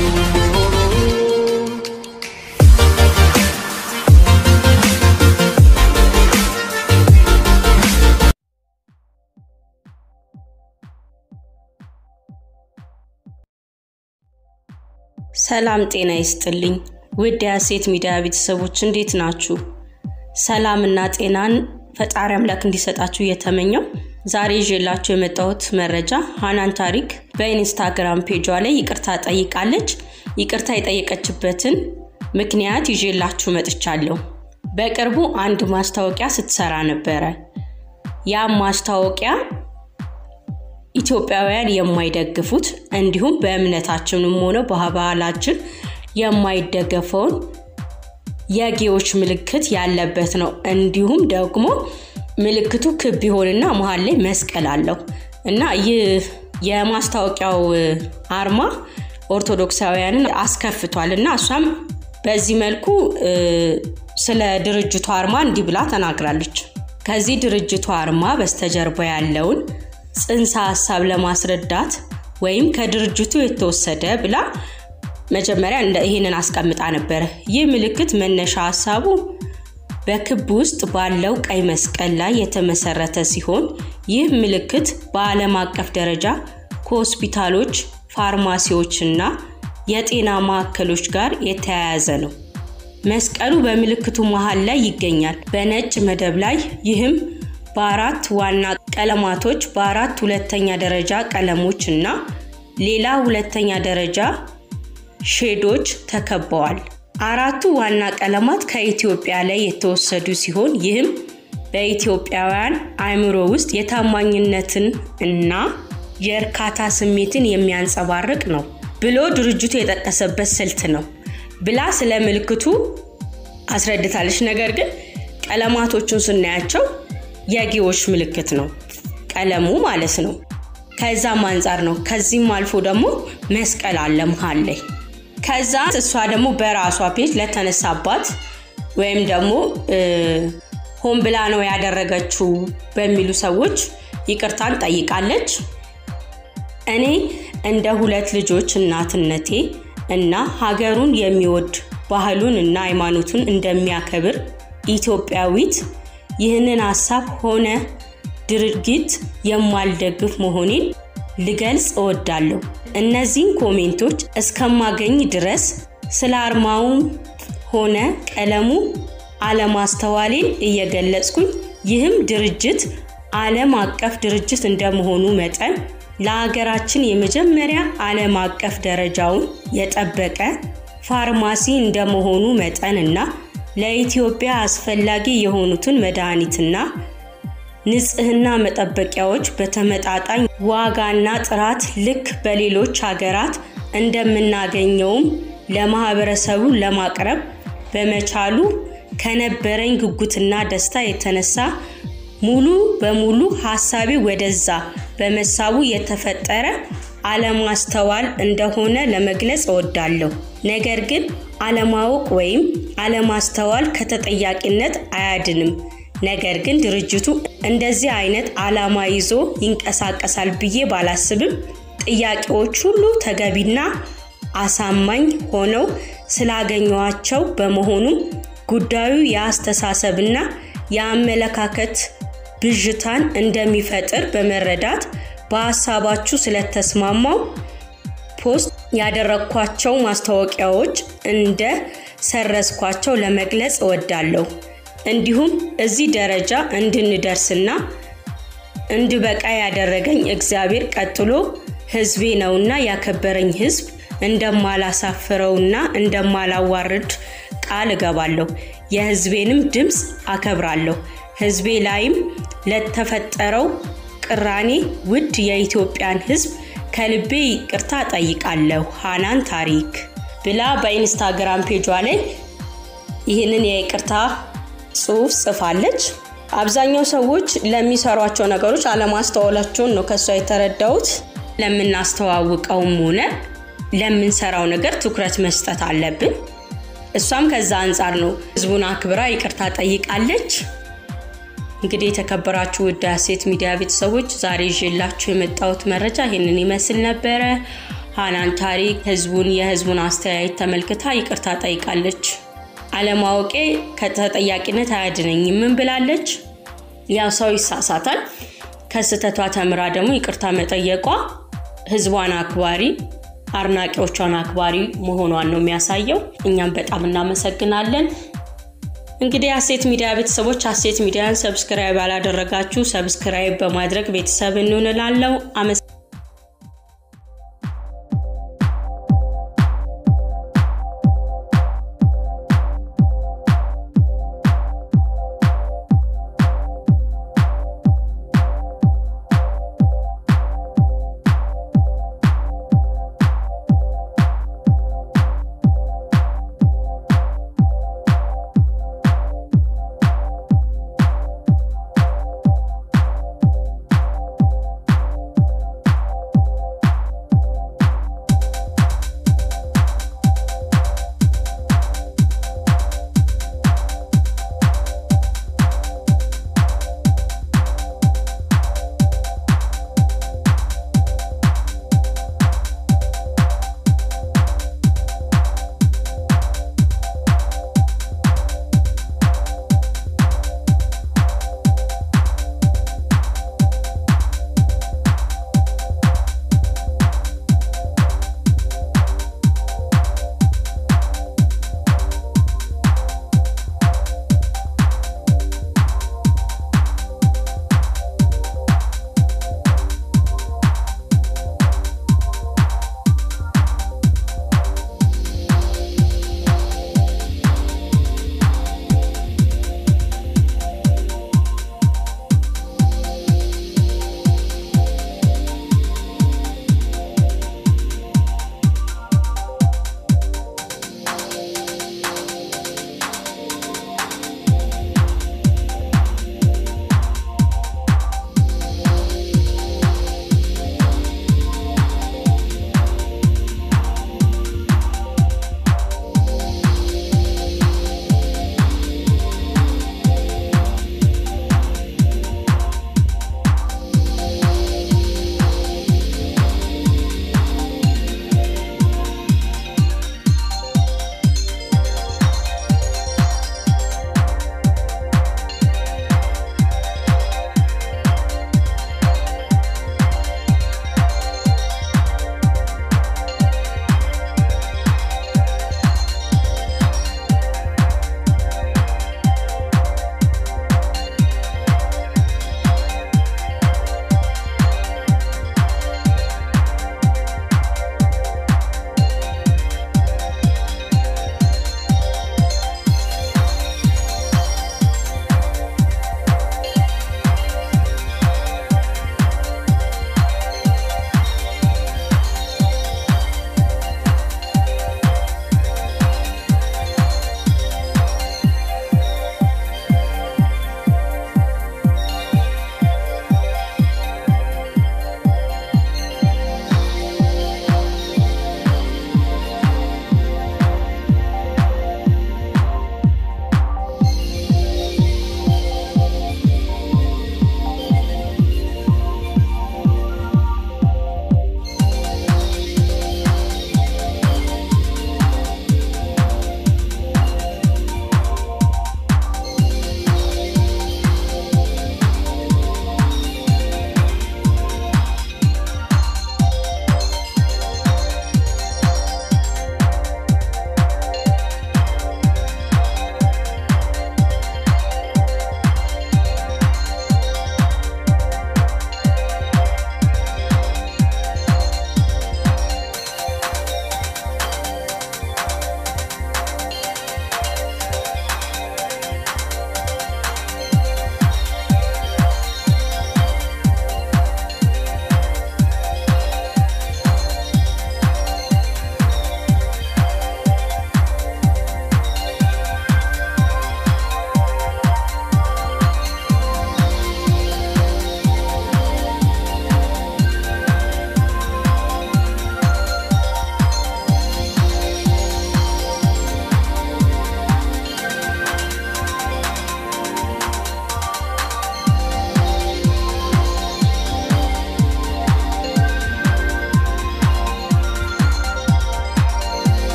ሰላም ጤና ይስጥልኝ ውድ የሀሴት ሚዲያ ቤተሰቦች እንዴት ናችሁ? ሰላምና ጤናን ፈጣሪ አምላክ እንዲሰጣችሁ እየተመኘው ዛሬ ይዤላችሁ የመጣሁት መረጃ ሀናን ታሪክ በኢንስታግራም ፔጇ ላይ ይቅርታ ጠይቃለች። ይቅርታ የጠየቀችበትን ምክንያት ይዤላችሁ መጥቻለሁ። በቅርቡ አንድ ማስታወቂያ ስትሰራ ነበረ። ያም ማስታወቂያ ኢትዮጵያውያን የማይደግፉት እንዲሁም በእምነታችንም ሆነ በባህላችን የማይደገፈውን የጌዎች ምልክት ያለበት ነው። እንዲሁም ደግሞ ምልክቱ ክብ ይሆንና መሀል ላይ መስቀል አለው እና ይህ የማስታወቂያው አርማ ኦርቶዶክሳውያንን አስከፍቷል እና እሷም በዚህ መልኩ ስለ ድርጅቱ አርማ እንዲህ ብላ ተናግራለች። ከዚህ ድርጅቱ አርማ በስተጀርባ ያለውን ጽንሰ ሀሳብ ለማስረዳት ወይም ከድርጅቱ የተወሰደ ብላ መጀመሪያ ይህንን አስቀምጣ ነበረ። ይህ ምልክት መነሻ ሀሳቡ በክብ ውስጥ ባለው ቀይ መስቀል ላይ የተመሰረተ ሲሆን ይህ ምልክት በዓለም አቀፍ ደረጃ ከሆስፒታሎች፣ ፋርማሲዎች እና የጤና ማዕከሎች ጋር የተያያዘ ነው። መስቀሉ በምልክቱ መሃል ላይ ይገኛል በነጭ መደብ ላይ ይህም በአራት ዋና ቀለማቶች በአራት ሁለተኛ ደረጃ ቀለሞች እና ሌላ ሁለተኛ ደረጃ ሼዶች ተከበዋል። አራቱ ዋና ቀለማት ከኢትዮጵያ ላይ የተወሰዱ ሲሆን ይህም በኢትዮጵያውያን አእምሮ ውስጥ የታማኝነትን እና የእርካታ ስሜትን የሚያንጸባርቅ ነው ብሎ ድርጅቱ የጠቀሰበት ስልት ነው ብላ ስለ ምልክቱ አስረድታለች። ነገር ግን ቀለማቶቹን ስናያቸው የጌዎች ምልክት ነው ቀለሙ ማለት ነው። ከዛም አንጻር ነው። ከዚህም አልፎ ደግሞ መስቀል አለ መሀል ላይ። ከዛ እሷ ደግሞ በራሷ ፔጅ ለተነሳባት ወይም ደግሞ ሆን ብላ ነው ያደረገችው በሚሉ ሰዎች ይቅርታን ጠይቃለች። እኔ እንደ ሁለት ልጆች እናትነቴ እና ሀገሩን የሚወድ ባህሉን እና ሃይማኖቱን እንደሚያከብር ኢትዮጵያዊት ይህንን ሀሳብ ሆነ ድርጊት የማልደግፍ መሆኔን ልገልጽ እወዳለሁ። እነዚህን ኮሜንቶች እስከማገኝ ድረስ ስለ አርማውም ሆነ ቀለሙ አለማስተዋሌን እየገለጽኩኝ ይህም ድርጅት ዓለም አቀፍ ድርጅት እንደመሆኑ መጠን ለሀገራችን የመጀመሪያ ዓለም አቀፍ ደረጃውን የጠበቀ ፋርማሲ እንደመሆኑ መጠን እና ለኢትዮጵያ አስፈላጊ የሆኑትን መድኃኒትና ንጽህና መጠበቂያዎች በተመጣጣኝ ዋጋና ጥራት ልክ በሌሎች ሀገራት እንደምናገኘውም ለማህበረሰቡ ለማቅረብ በመቻሉ ከነበረኝ ጉጉትና ደስታ የተነሳ ሙሉ በሙሉ ሀሳቤ ወደዛ በመሳቡ የተፈጠረ አለማስተዋል እንደሆነ ለመግለጽ እወዳለሁ። ነገር ግን አለማወቅ ወይም አለማስተዋል ከተጠያቂነት አያድንም። ነገር ግን ድርጅቱ እንደዚህ አይነት አላማ ይዞ ይንቀሳቀሳል ብዬ ባላስብም ጥያቄዎች ሁሉ ተገቢና አሳማኝ ሆነው ስላገኘዋቸው በመሆኑም ጉዳዩ የአስተሳሰብና የአመለካከት ብዥታን እንደሚፈጥር በመረዳት በሀሳባችሁ ስለተስማማው ፖስት ያደረግኳቸው ማስታወቂያዎች እንደ ሰረዝኳቸው ለመግለጽ እወዳለሁ። እንዲሁም እዚህ ደረጃ እንድንደርስና እንድበቃ ያደረገኝ እግዚአብሔር ቀጥሎ ሕዝቤ ነውና ያከበረኝ ሕዝብ እንደማላሳፍረውና እንደማላዋርድ ቃል እገባለሁ። የሕዝቤንም ድምፅ አከብራለሁ። ሕዝቤ ላይም ለተፈጠረው ቅራኔ ውድ የኢትዮጵያን ሕዝብ ከልቤ ይቅርታ ጠይቃለሁ። ሃናን ታሪክ ብላ በኢንስታግራም ፔጇ ላይ ይህንን የይቅርታ ጽሑፍ ጽፋለች። አብዛኛው ሰዎች ለሚሰሯቸው ነገሮች አለማስተዋላቸውን ነው ከእሷ የተረዳሁት። ለምናስተዋውቀውም ሆነ ለምንሰራው ነገር ትኩረት መስጠት አለብን። እሷም ከዛ አንጻር ነው ህዝቡን አክብራ ይቅርታ ጠይቃለች። እንግዲህ የተከበራችሁ ውድ ሀሴት ሚዲያ ቤተሰቦች ዛሬ ይዤላችሁ የመጣሁት መረጃ ይህንን ይመስል ነበረ። ሃናን ታሪክ ህዝቡን የህዝቡን አስተያየት ተመልክታ ይቅርታ ጠይቃለች። አለማወቄ ከተጠያቂነት አያድነኝም ምን ብላለች? ያው ሰው ይሳሳታል። ከስህተቷ ተምራ ደግሞ ይቅርታ መጠየቋ ህዝቧን አክባሪ አድናቂዎቿን አክባሪ መሆኗን ነው የሚያሳየው። እኛም በጣም እናመሰግናለን። እንግዲህ ሀሴት ሚዲያ ቤተሰቦች ሀሴት ሚዲያን ሰብስክራይብ ያላደረጋችሁ ሰብስክራይብ በማድረግ ቤተሰብ እንሆንላለው።